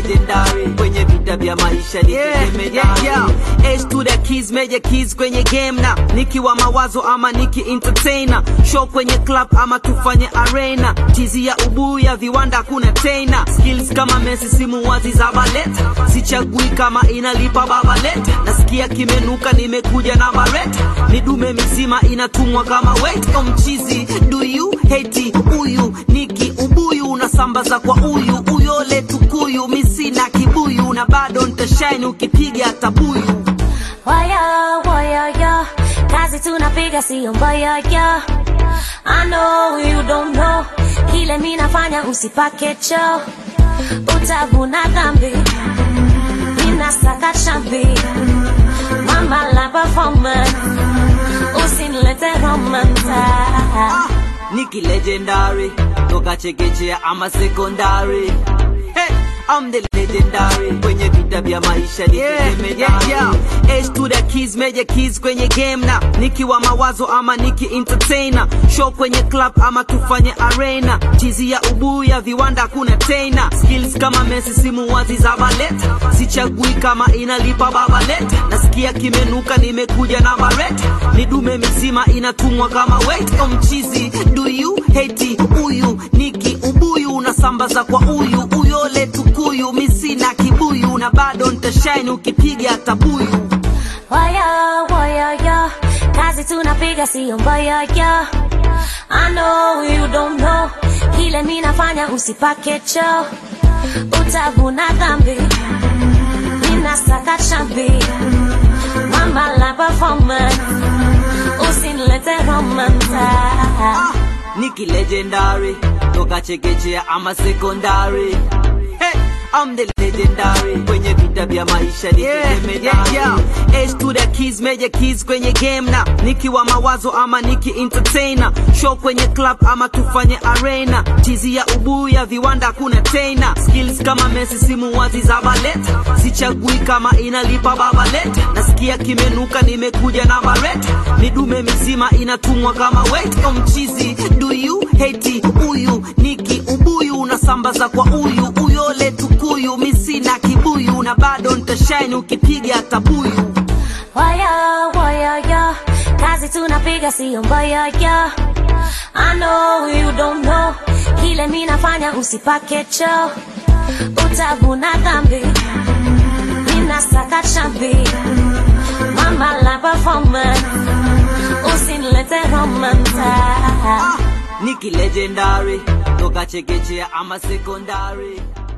legendary kwenye vita vya maisha ni Yeah, tegemedari. yeah, yeah. H to the keys, major keys kwenye game na nikiwa mawazo ama niki entertainer show kwenye club ama tufanye arena tizi ya ubuyu ya viwanda kuna tena skills kama Messi simu wazi za ballet sichagui kama inalipa babalet nasikia kimenuka nimekuja na baret ni dume mizima inatumwa kama wait o mchizi do you hate huyu niki ubuyu unasambaza kwa uyu uyole tukuyu misina kibuyu na bado ntashine ukipiga tabuyu Waya, waya, ya Kazi tunapiga sio mbaya, ya I know you don't know Kile mi nafanya usipake cho Utavuna dhambi Ninasaka chambi Mama la performance Usinilete romance Niki legendary toka chekechea ama secondary hey, I'm the legendary kwenye vita vya maisha ni tegemedari. H to the keys, major keys kwenye game na nikiwa mawazo ama niki entertainer show kwenye club ama tufanye arena tizi ya ubuyu ya viwanda kuna tena skills kama Messi simu wazi za ballet sichagui kama inalipa babalet nasikia kimenuka nimekuja na baret ni dume mizima inatumwa kama wait o mchizi do you hate huyu niki ubuyu unasambaza kwa uyu uyole tukuyu misina kibuyu na bado ntashine ukipiga tabuyu Waya, waya, ya Kazi tunapiga sio mbaya, ya I know you don't know Kile mi nafanya usipake cho Utavuna dhambi Ninasaka chambi Mama la performance Usinilete romance Niki legendary toka chekechea ama secondary hey, I'm the legendary kwenye vita vya maisha ni tegemedari. H to the keys, major keys kwenye game na nikiwa mawazo ama niki entertainer show kwenye club ama tufanye arena tizi ya ubuyu ya viwanda kuna tena skills kama Messi simu wazi za ballet sichagui kama inalipa babalet nasikia kimenuka nimekuja na baret ni dume mizima inatumwa kama wait o mchizi do you hate huyu niki ubuyu unasambaza kwa uyu uyole tukuyu misina kibuyu na bado ntashine ukipiga tabuyu Waya, waya, ya Kazi tunapiga sio mbaya, ya I know you don't know Kile mi nafanya usipake cho Utavuna dhambi Ninasaka chambi Mama la performance Usinilete romance Niki legendary toka chekechea ama secondary